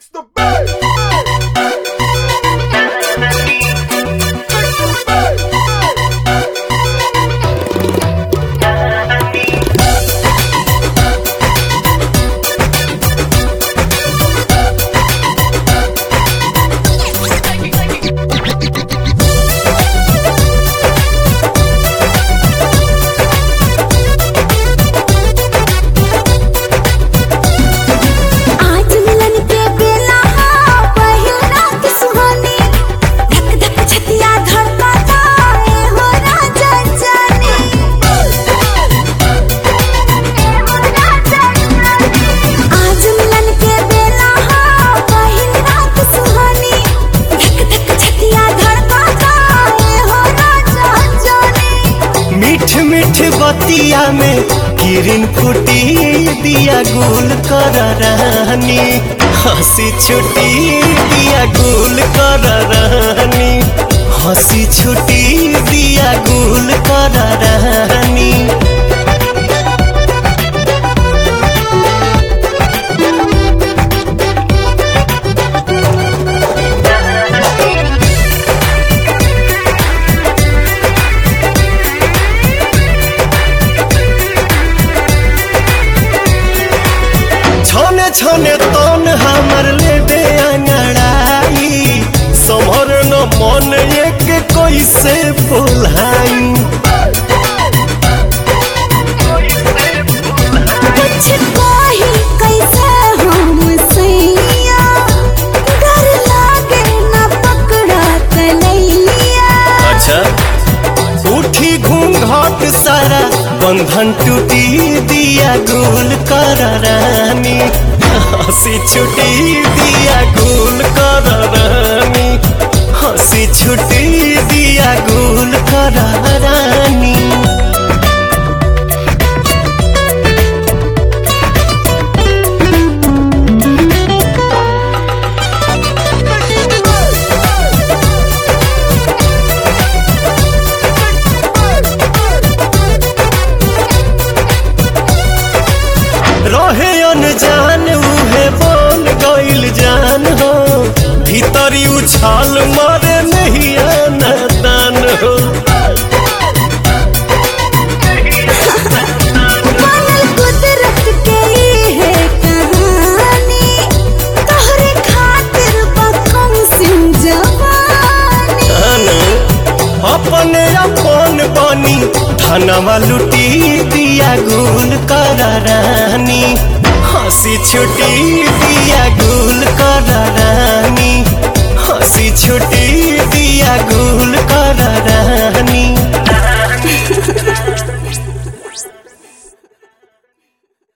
the bass. आज मिलन के बेला हा पहिल रात सुहानी धक धक छतिया धड़कता ए हो राजा जाने आज मिलन के बेला हा पहिल रात सुहानी धक धक छतिया धड़कता ए हो राजा जाने मीठ मीठ बतिया में किरण फूटी दिया गुल कर रानी हंसी छुटी दिया गुल कर रानी हंसी छुटी दिया गुल कर रानी छने छने तन हमर लेबे अंगड़ाई समर न मन एक कैसे बोलाई कुछ कही कैसे हम सैया डर लागे न पकड़ा कलैया अच्छा उठी घूंघट सारा बंधन टूटी दिया गुल कर रानी हंसी छुटी दिया गुल कर रानी हंसी छुटी दिया गुल कर रानी रहे अनजान उहे बन गइल जान हो भीतरी उछाल मारे नहीं दान हो मानल कुदरत के ई है कहानी तोहरे खातिर बकम सिंह जवानी धन अपने अपन बनी धनवा लुटी दिया गुल कर रानी हंसी छुटी दिया गुल कर रानी हंसी छुटी